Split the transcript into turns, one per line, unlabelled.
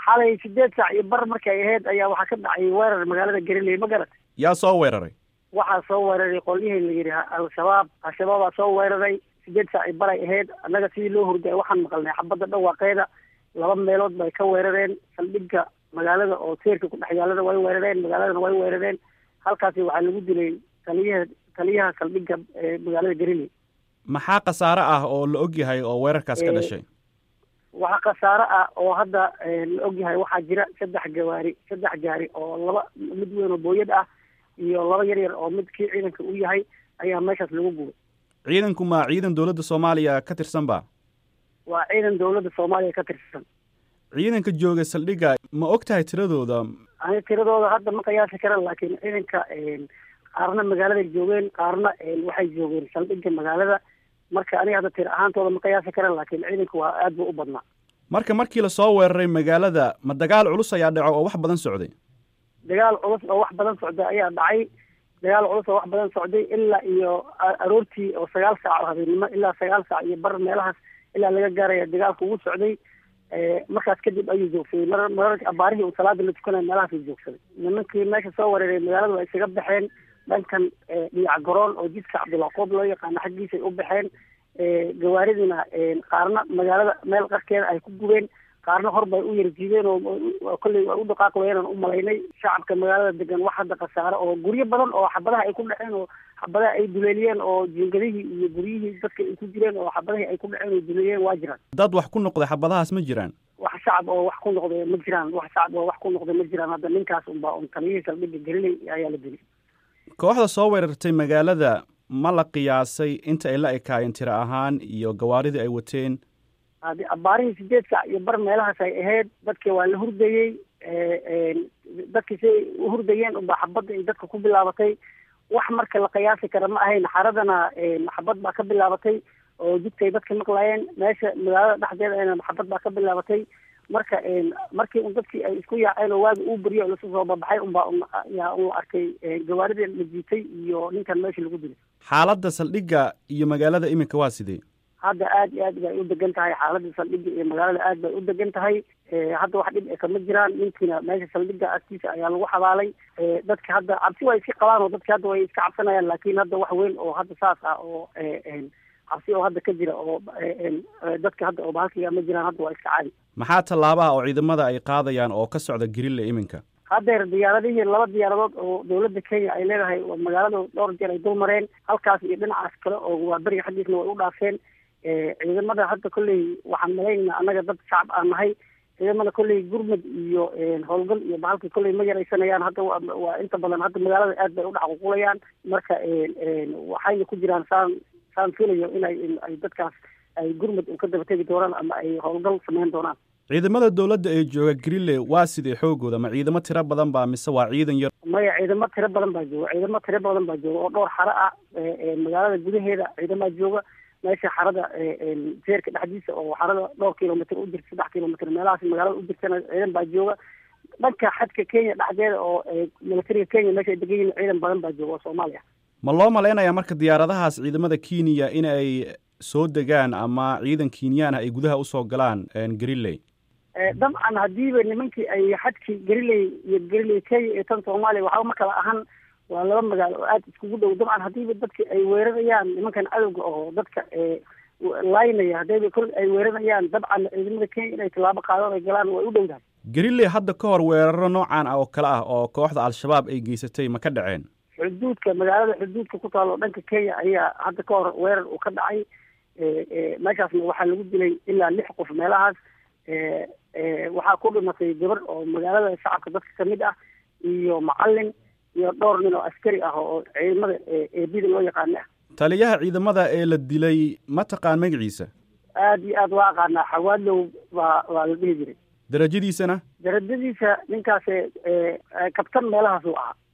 xalay sideed saac iyo bar markay ahayd ayaa waxaa ka dhacay weerar magaalada gariley ma garat
yaa soo weeraray
waxaa soo weeraray qolyihii la yidhi al-shabaab al-shabaabaa soo weeraray sideed saac iyo baray ahayd annaga sidii loo hurday waxaan maqalnay xabadda dhawaaqeeda laba meelood bay ka weerareen saldhigga magaalada oo seerka ku dhex yaalada way weerareen magaaladana way weerareen halkaasi waxaa lagu dilay taliyaha taliyaha saldhigga magaalada gariley
maxaa khasaare ah oo la og yahay oo weerarkaas ka dhashay
waxaa khasaare ah oo hadda la og yahay waxaa jira saddex gawaari saddex gaari oo laba mid weyn oo booyad ah iyo laba yar yar oo mid kii ciidanka u yahay ayaa meeshaas lagu gubay
ciidanku ma ciidan dowladda soomaaliya ka tirsan ba
waa ciidan dowladda soomaaliya ka tirsan
ciidanka jooga saldhigga ma og tahay tiradooda
ani tiradooda hadda ma qiyaasi karan laakiin ciidanka qaarna magaaladay joogeen qaarna waxay joogeen saldhigga magaalada marka aniga hadda tira ahaantooda ma qiyaasi karan laakiin ciidanka waa aad buu u badnaa
marka markii lasoo weeraray magaalada ma dagaal culus ayaa dhaco oo wax badan socday
dagaal culus oo wax badan socday ayaa dhacay dagaal culus oo wax badan socday ilaa iyo aroortii oo sagaal saac oo habeenimo ilaa sagaal saac iyo bar meelahaas ilaa laga gaaraya dagaalka ugu socday markaas kadib ayuu joogsaday mar mararka abaarihii uu salaada la tukanaya meelahaasuu joogsaday nimankii meesha soo weeraray magaalada waa isaga baxeen dhankan dhiyac garoon oo jidka cabdulaqoob loo yaqaano xaggiisay u baxeen gawaaridina qaarna magaalada meel qarkeeda ay ku gubeen qaarna hor bay u yarjiideen oo kolley waa u dhaqaaq wayeenan u malaynay shacabka magaalada degan wax hadda khasaare oo guryo badan oo xabadaha ay ku dhaceen oo xabadaha ay duleeliyeen oo jiingadihii iyo guryihii dadka ay ku jireen oo xabadihii ay ku dhaceen oo duleeliyeen waa jiraan
dad wax ku noqday xabadahaas ma jiraan
wax shacab oo wax ku noqday ma jiraan wax shacab oo wax ku noqday ma jiraan hadda ninkaas unbaa un taliyihii saldhigga gelinay ayaa la dili
kooxda soo weerartay magaalada ma la qiyaasay inta ay la ekaayeen tiro ahaan iyo gawaaridii ay wateen
hadi abaarihii sideed saac iyo bar meelahaas ay ahayd dadkii waa la hurdayey dadkii siay u hurdayeen unbaa xabadda ay dadka ku bilaabatay wax marka la qiyaasi kara ma ahayn xaradana xabad baa ka bilaabatay oo jidkay dadka maqlaayeen meesha magaalada dhexdeeda ayna xabad baa ka bilaabatay marka markii un dadkii ay isku yaaceen oo waagi uu beriyo oo lasu soo babaxay unbaa yaa un la arkay gawaaridii la jiitay iyo ninkan meesha lagu dilay
xaaladda saldhigga iyo magaalada iminka waa sidee
hadda aad iyo aad bay u degan tahay xaaladda saldhigga iyo magaalada aad bay u degan tahay hadda wax dhib kama jiraan ninkiina meesha saldhigga agtiisa ayaa lagu xabaalay dadka hadda cabsi waa iska qabaan oo dadka hadda way iska cabsanayaan laakiin hadda wax weyn oo hadda saas ah oo cabsi oo hadda ka jira oo dadka hadda oo bahalkiga ma jiraan hadda waa iska caadi
maxaa tallaabaha oo ciidamada ay qaadayaan oo ka socda grille iminka
haddeer diyaaradihii laba diyaaradood oo dowladda kenya ay leedahay magaalada dhowr jeer ay dul mareen halkaas iyo dhinacaas kale oo waa beriga xaggiisna way u dhaafeen ciidamada hadda kolley waxaan malaynayna annaga dad shacab aan nahay ciidamada kolley gurmud iyo howlgal iyo bahalka kolley ma yaraysanayaan hadda waa inta badan hadda magaalada aad bay u dhexququlayaan marka waxayna ku jiraan saan saan filayo inay ay dadkaas ay gurmud ka daba tegi doonaan ama ay howlgal samayn doonaan
ciidamada dowladda ee jooga grille waa sidee xoogooda ma ciidamo tiro badan baa mise waa ciidan yar
maya ciidamo tiro badan baa jooga ciidamo tiro badan baa jooga oo dhowr xaro ah magaalada gudaheeda ciidamaa jooga meesha xarada seerka dhexdiisa oo xarada dhowr kilomitr u jirta saddex kilomitr meelahaas magaalada u jirtana ciidan baa jooga dhanka xadka kenya dhexdeeda oo militariga kenya meesha ay degan yihin ciidan badan baa jooga oo soomaaliya
ma loo malaynayaa marka diyaaradahaas ciidamada kenya in ay soo degaan ama ciidan kenyaan ah ay gudaha usoo galaan grilley
dabcan haddiiba nimankii ay xadkii gariley iyo gariley kenya iyo tan soomaaliya waxba ma kala ahan waa laba magaalo oo aada iskugu dhow dabcan haddiiba dadka ay weerarayaan nimankan cadowga oo dadka laynaya haddayba kol ay weerarayaan dabcan ciidamada kenya inay tallaabo qaadaan ay galaan way u dhowdahay
grilley hadda ka hor weeraro noocan ah oo kale ah oo kooxda al-shabaab ay geysatay ma ka dhaceen
xuduudka magaalada xuduudka ku taalo dhanka kenya ayaa hadda ka hor weerar uu ka dhacay meeshaasna waxaa lagu dilay ilaa lix qof meelahaas waxaa ku dhimatay gabar oo magaalada shacabka dadka kamid ah iyo macalin iyo dhowr nin oo askari ah oo ciidamada eebida loo yaqaana ah
taliyaha ciidamada ee la dilay ma taqaan magaciisa
aad iyo aad waa aqaanaa xawaadlow baa waa la dhihi jiray
darajadiisana
darajadiisa ninkaas kabtan meelahaas uu ahaa